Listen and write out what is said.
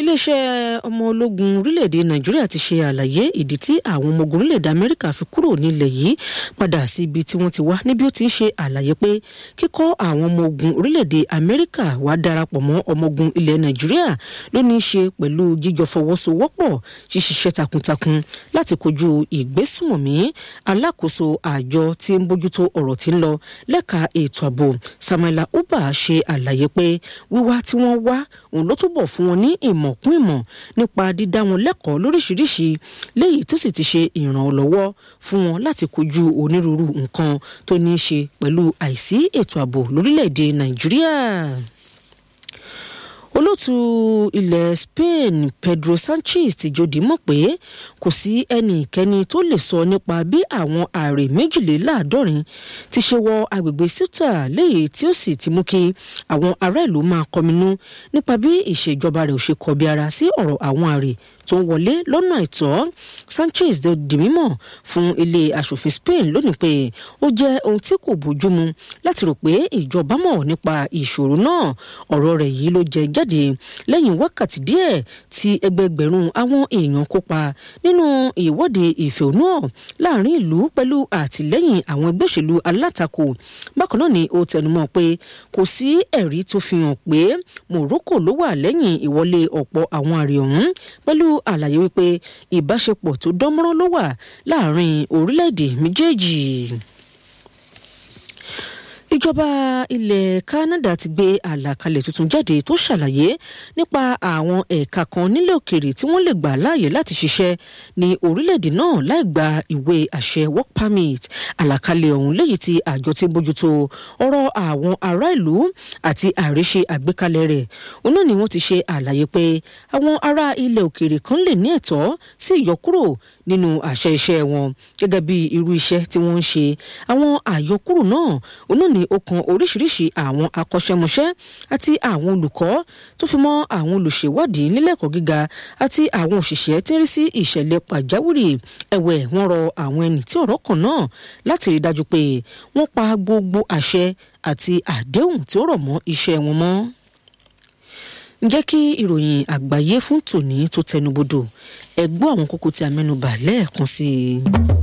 iléeṣẹ́ ọmọ ológun orílẹ̀-èdè nàìjíríà ti ṣe àlàyé ìdí tí àwọn ọmọ ogun orílẹ̀-èdè amẹ́ríkà fi kúrò nílẹ̀ yìí padà sí ibi tí wọ́n ti wá níbi ó ti ń ṣe àlàyé pé kíkọ́ àwọn ọmọ ogun orílẹ̀-èdè amẹ́ríkà wá darapọ̀ mọ́ ọmọ ogun ilẹ̀ nàìjíríà ló ní í ṣe pẹ̀lú jíjọ fọwọ́sowọ́pọ̀ ṣíṣiṣẹ́ takuntakun láti kojú ìgbésùmọ̀mí alákòóso àjọ tí ń bójútó ọ̀rọ̀ tí ń lọ lẹ́ka ètò ààbò samuela uba ṣe àlàyé pé wíwá tí wọ́n wá òun ló túbọ̀ fún wọn ní ìmọ̀ kún ìmọ̀ nípa dídá wọn lẹ́kọ̀ọ́ lóríṣiríṣi léyìí tó sì ti ṣe ìrànlọ́wọ́ fún wọn láti kojú onírúurú nǹkan tó ní í ṣe pẹ̀lú àìsí ètò ààbò lórílẹ̀‐èdè nàìjíríà olóòtú ilẹ̀ spain pedro sanchez ti jòdì mọ̀ pé kò sí ẹnikẹ́ni tó lè sọ nípa bí àwọn ààrẹ méjìléláàádọ́rin ti ṣe wọ agbègbè ceuta léyìí tí ó sì ti mú kí àwọn ará ìlú máa kọminú nípa bí ìṣèjọba rẹ̀ ò ṣe kọbi ara sí ọ̀rọ̀ àwọn ààrẹ tó ń wọlé lọ́nà àìtọ́ sanchez di mímọ̀ fún ilé asòfin spain lónìí pé ó jẹ́ ohun tí kò bójúmu láti rò pé ìjọba mọ̀ nípa ìṣòro náà ọ̀rọ̀ rẹ̀ yìí ló jẹ jáde lẹ́yìn wákàtí díẹ̀ tí ẹgbẹgbẹ̀rún àwọn èèyàn kópa nínú ìwọ́de ìfẹ̀hónúhàn láàrin ìlú pẹ̀lú àtìlẹ́yìn àwọn ẹgbẹ́ òṣèlú alátakò bákan náà ni ó tẹnumọ́ pé kò sí ẹ̀rí tó fi hàn pé morocco ló wà lẹ́yìn ìwọlé ọ̀pọ̀ àwọn àrè ọ̀hún pẹ̀lú àlàyé wípé ìbáṣepọ̀ tó dánmọ́rán ló wà láàrin orílẹ̀-èdè méjèèjì ìjọba ilẹ̀ canada ti gbé àlàkalẹ̀ tuntun jáde tó ṣàlàyé nípa àwọn ẹ̀ka kan nílẹ̀ òkèèrè tí wọ́n lè gbà láàyè láti ṣiṣẹ́ ní orílẹ̀-èdè náà láì gba ìwé àṣẹ work permit àlàkalẹ̀ ọ̀hún léyìí tí àjọ tí bójútó ọ̀rọ̀ àwọn ará ìlú àti àríṣe àgbékalẹ̀ rẹ̀ òun náà ni wọ́n ti ṣe àlàyé pé àwọn ará ilẹ̀ òkèèrè kan lè ní ẹ̀tọ́ sí ìyọkúrò nínú àṣẹ iṣẹ́ wọn gẹ́gẹ́ bí irú iṣẹ́ tí wọ́n ń ṣe àwọn àyọkúrò náà òun náà ni ó kan oríṣiríṣi àwọn akọ́ṣẹ́mọṣẹ́ àti àwọn olùkọ́ tó fi mọ́ àwọn olùṣèwádìí nílẹ̀kọ́ gíga àti àwọn òṣìṣẹ́ tí ń rí sí ìṣẹ̀lẹ̀ pàjáwìrì ẹ̀wẹ̀ wọ́n rọ àwọn ẹni tí ọ̀rọ̀ kàn náà láti rí dájú pé wọ́n pa gbogbo àṣẹ àti àdéhùn tí ó rọ̀ mọ́ iṣẹ́ wọn mọ́ ǹjẹ́ kí ìròyìn àgbáyé fún tòní tó tẹnubodò ẹ gbọ́ àwọn kókó tí a mẹ́nubà lẹ́ẹ̀kan sí i.